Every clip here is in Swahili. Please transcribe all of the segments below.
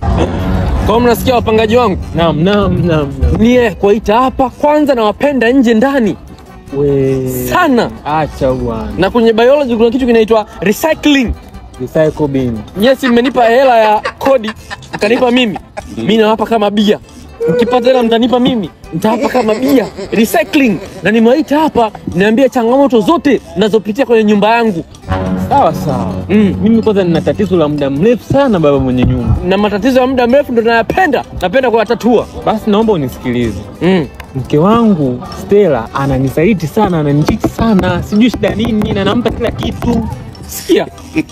Kwa mnasikia wapangaji wangu, Naam, naam, naam, naam. nie kuwaita hapa kwanza, nawapenda nje ndani We. sana, Acha bwana. na kwenye biology kuna kitu kinaitwa recycling. Recycle bin. Yes, mmenipa hela ya kodi mkanipa mimi, mi nawapa kama bia. Mkipata hela mtanipa mimi, nitawapa kama bia. Recycling, na nimewaita hapa niambie changamoto zote nazopitia kwenye nyumba yangu Sawa sawa. mm. Mimi kwanza nina tatizo la muda mrefu sana baba mwenye nyumba. na matatizo ya muda mrefu ndo nayapenda, napenda kuyatatua Basi naomba unisikilize. mm. Mke wangu Stella ananisaliti sana, ananichiti sana, sijui shida nini, na nampa kila kitu. Sikia,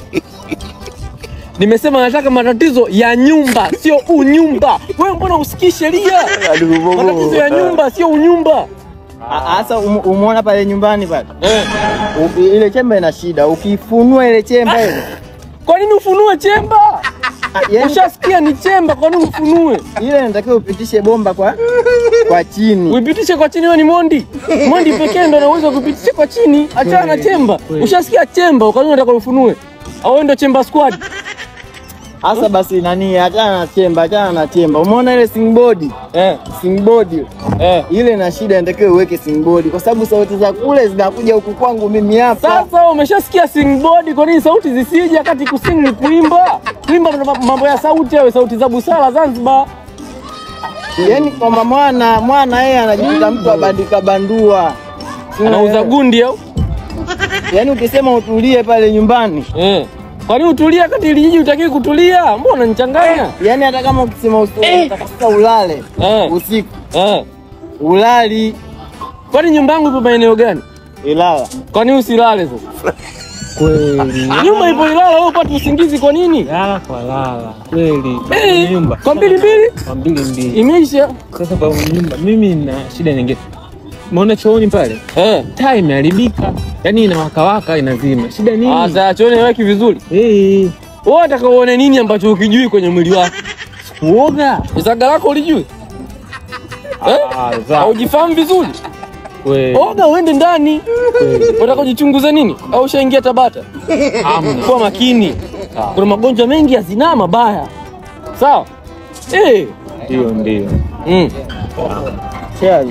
nimesema nataka matatizo ya nyumba, sio unyumba. Wewe mbona usikii sheria? Matatizo ya nyumba, sio unyumba. Sasa umeona pale nyumbani pale Eh. U- ile chemba ina shida, ukifunua ile chemba ile Kwa nini ufunue chemba? ah, yani Ushasikia ni chemba, kwa nini ufunue? ile inatakiwa upitishe bomba kwa kwa chini. Uipitishe kwa chini, wewe ni Mondi. Mondi pekee ndo anaweza kupitisha kwa chini, achana na chemba. Ushasikia chemba, kwa nini unataka ufunue? Au wewe ndo chemba squad? Sasa basi nani, achana na chemba, achana na chemba. Umeona ile singboard Eh, singboard eh. ile ina shida, inatakiwa uweke singboard kwa sababu sauti za kule zinakuja huku kwangu mimi hapa. Sasa umeshasikia singboard, kwa nini sauti zisije kati kusing ni kuimba? Kuimba ndo mambo ya sauti, awe sauti za busara Zanzibar. Yaani kwamba mwana mwana yeye anajikuta mtu abandika bandua, Anauza gundi au? yaani ukisema utulie pale nyumbani, Eh. Kwa nini utulia kati ili jiji utakiwi kutulia? Mbona unanichanganya? yaani hata kama ukisema usi- utaka ulale Eh. usiku Eh. ulali Kwani nyumba yangu ipo maeneo gani? Ilala. Kwa nini usilale sasa? Kweli. Nyumba ipo Ilala, wewe upate usingizi kwa nini? Lala kwa lala. Kweli. Baba Eh, mwenye nyumba. Kwa mbili mbili Kwa mbili mbili. imeisha. Sasa baba mwenye nyumba, mimi na shida nyingine. Umeona chooni pale? Eh. Taa imeharibika. Yaani inawakawaka inazima. Shida Ah, nini? sasa chone weki vizuri. Eh. Wewe unataka uone nini ambacho ukijui kwenye mwili wako? Kuoga. Zaga lako ulijui? Eh? Ah, za. Haujifahamu vizuri? Kweli. Oga uende ndani. Kweli. Unataka kujichunguza nini? Au ushaingia Tabata? Hamna. Kuwa makini. Kuna magonjwa mengi ya zinaa mabaya. Sawa? Eh. Ndio, ndio. Mm. Cheers.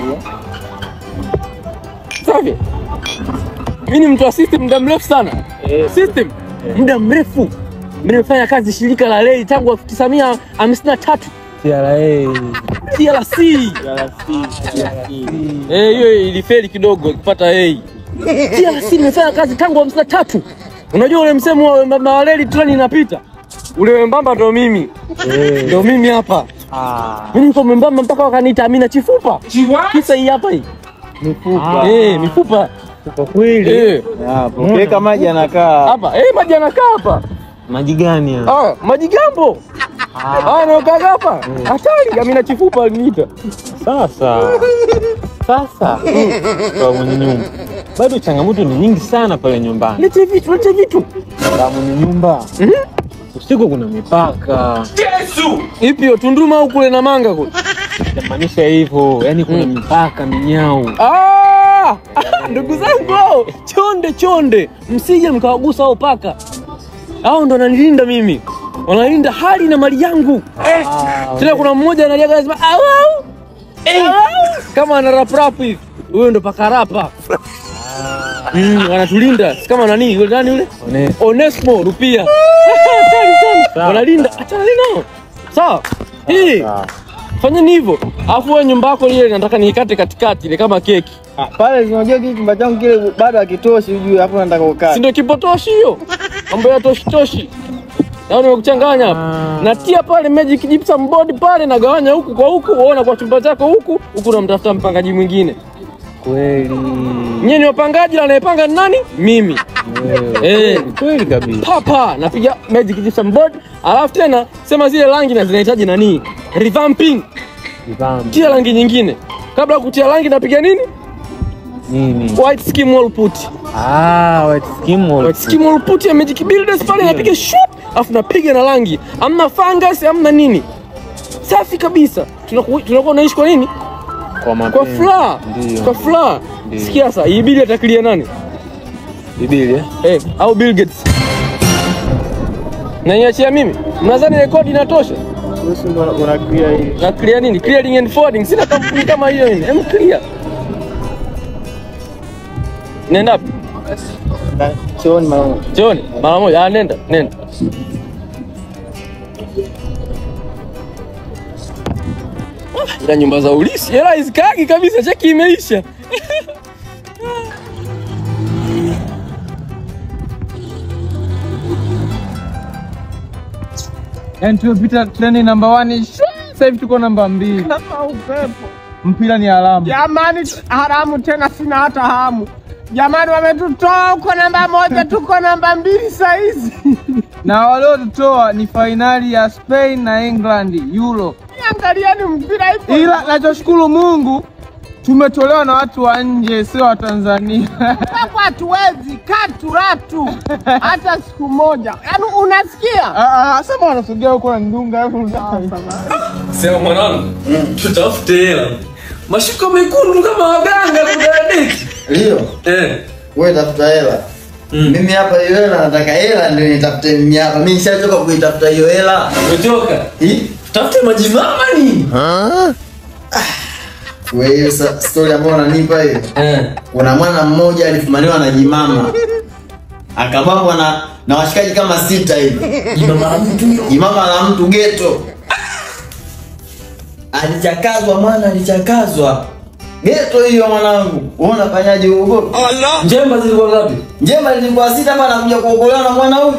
Safi. Mimi ni mtu wa system muda mrefu sana. Eh. System muda mrefu. Mimi nimefanya kazi shirika la reli tangu 1953 TRA. TRC. Eh, hiyo ilifeli kidogo kupata A. TRC nimefanya kazi tangu 53. Unajua ule msemo wa wembamba wa reli treni inapita? Ule wembamba ndo mimi. Eh. Ndo mimi hapa. Ah. Mimi niko mwembamba mpaka wakaniita Amina Chifupa. Kisa hii hapa hii. Mifupa. Eh, mifupa. Kwa kweli. Eh, Hapo. Ukiweka maji anakaa. hapa. Eh, maji anakaa hapa. Maji gani haya? Ah, maji gambo. Ah, naokaga hapa. Hatari, Amina Chifupa aliniita. Sasa. Sasa. Kwa mwenye nyumba. Bado changamoto ni nyingi sana pale nyumbani. Lete vitu, lete vitu. Kwa mwenye nyumba. Usiku kuna mipaka. Ipi hiyo Tunduma au kule na manga kule? Jamaanisha hivyo. Yaani kuna mipaka minyao. Ah! Ndugu zangu, chonde chonde, msije mkawagusa hao paka. Hao ndo wananilinda mimi, wanalinda hali na mali yangu. Eh, tena kuna mmoja analiaga anasema au au eh, kama ana rap rap hivi, huyo ndo paka rapa. Mm, wanatulinda si kama nani yule nani yule One- Onesmo Rupia. Hatari sana. Sawa. Wanalinda, achana nao. Sawa. Hii Sawa. fanyeni hivyo, alafu wewe nyumba yako ile nataka niikate katikati ile kama keki. Ah, Pale unajua kile chumba changu kile bado hakitoshi ujue hapo nataka si kukaa. ndio kipotoshi hiyo mambo ya toshi toshi au nimekuchanganya hapa Ah. natia pale magic gypsum board pale nagawanya huku kwa huku uona kwa chumba chako huku huku namtafuta mpangaji mwingine Kweli. nyie ni wapangaji na anayepanga ni nani mimi Wewe. Eh. Kweli kabisa. papa napiga magic gypsum board alafu tena sema zile rangi na zinahitaji nani revamping Kivambi. tia rangi nyingine kabla ya kutia rangi napiga nini Nini? white skim wall put Ah, white skim wall. White skim wall put ya magic builders pale napiga shoot alafu napiga na rangi amna fungus amna nini safi kabisa tunaku- tunakuwa unaishi kwa nini Kwa kwa mapenzi. furaha Ndio. kwa furaha Ndio. sikia sasa hii bili atakilia nani Biblia. eh? eh, au Bill Gates naiachia mimi mnadhani rekodi inatosha Wewe ndo una clear hii. Na clear nini? Clearing and forwarding. Sina kampuni kama hiyo ini. Hem clear. Nenda wapi? Na chooni mara moja. Chooni mara moja. Ah, nenda, nenda. Ah, Ila nyumba za ulisi hela hazikagi kabisa, cheki imeisha. Yaani tumepita treni namba 1 sasa hivi tuko namba mbili. Kama upepo. Mpira ni alama. Jamani, haramu tena, sina hata hamu. Jamani, wametutoa huko namba moja, tuko namba mbili saizi. Na waliotutoa ni fainali ya Spain na England Euro. Angalieni mpira hivi. Ila nachoshukuru Mungu tumetolewa na watu wa nje, sio wa Tanzania. Hapo hatuwezi katuratu hata siku moja. Yaani unasikia? Ah, ah, Sema wanasogea huko na ndunga Sema mwanangu, tutafute hela. Mashuka mekundu kama waganga kudadeki. Ndio, Eh. wewe tafuta hela. Mimi hapa hiyo hela nataka hela ndio nitafute mimi hapa. Mimi nishachoka kuitafuta hiyo hela. Umetoka. Hii? Tutafute majimama nini? Wewe hiyo sa- story ambayo unanipa hiyo. Eh. Kuna mwana mmoja alifumaniwa na jimama. Akabambwa na na washikaji kama sita hivi. Jimama la mtu hilo. Jimama la mtu geto. Alichakazwa mwana alichakazwa. Geto hiyo mwanangu. Wewe unafanyaje huko? Njemba zilikuwa ngapi? Njema lilikuwa sita hapa anakuja kuokolewa na mwana huyu.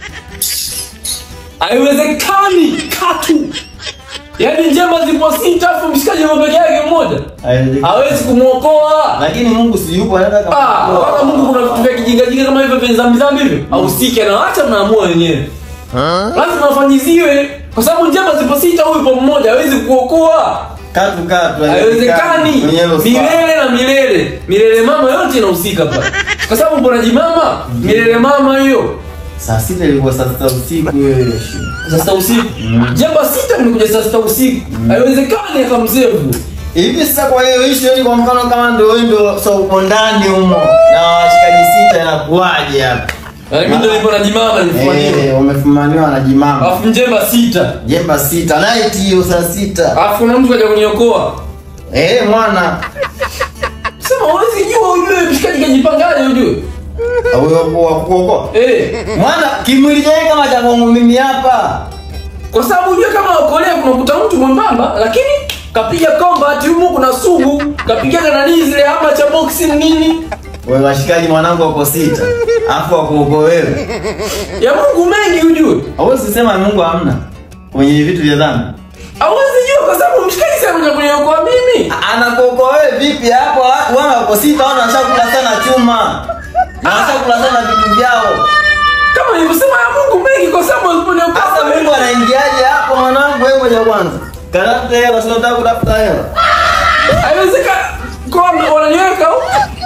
Haiwezekani katu. Yaani njemba zilikuwa sita afu mshikaji yuko peke yake mmoja. Hawezi kumwokoa. Lakini Mungu si yupo anataka Ah, wala Mungu kuna vitu vya kijinga jinga kama hivyo vya zambi zambi hivyo. Ahusike na acha mnaamua wenyewe. Lazima afanyiziwe kwa sababu njemba zipo sita huyu yupo mmoja hawezi kuokoa. katu katu Haiwezekani. Mwenye hilo swali. Milele na milele. Milele mama yote inahusika pale. Kwa sababu mbona jimama? Milele mama hiyo. Saa sita ilikuwa saa sita usiku wewe. Saa sita usiku. Jamba sita mlikuja saa sita usiku. Haiwezekani akamzevu. Hivi sasa kwa hiyo issue ni kwa mfano kama ndio wewe ndio sasa uko ndani humo na washikaji sita inakuwaje hapa? Mimi ndio nipo na jimama nilifanyia. Eh, umefumaniwa na jimama. Alafu njemba sita. Jemba sita, night hiyo saa sita. Alafu kuna mtu kaja kuniokoa. Eh, mwana. Sema huwezi jua ujue mshikaji kajipangaje ujue. Huyo kwa kuoko. Eh, Mwana kimwili chake kama cha kwangu mimi hapa. kwa sababu ujue kama okolea kunakuta mtu mwembamba lakini kapiga combat humu kuna sugu, kapiga na nani zile hama cha boxing nini? Wewe washikaji mwanangu wako sita. Alafu wakuoko wewe. Ya Mungu mengi ujue. Hauwezi sema Mungu hamna kwenye vitu vya dhambi. Hawezi jua kwa sababu mshikaji sasa anakuja kuniokoa mimi. Anakuoko wewe vipi hapo? Watu wana wako sita wana washakula sana chuma. Na washakula sana vitu vyao. Kama nilivyosema ya Mungu mengi kwa sababu Sasa aliponiokoa Mungu anaingiaje hapo mwanangu wewe moja kwanza? Katafuta hela sio nataka kutafuta hela. Haiwezekani. Kwa wananiweka huko.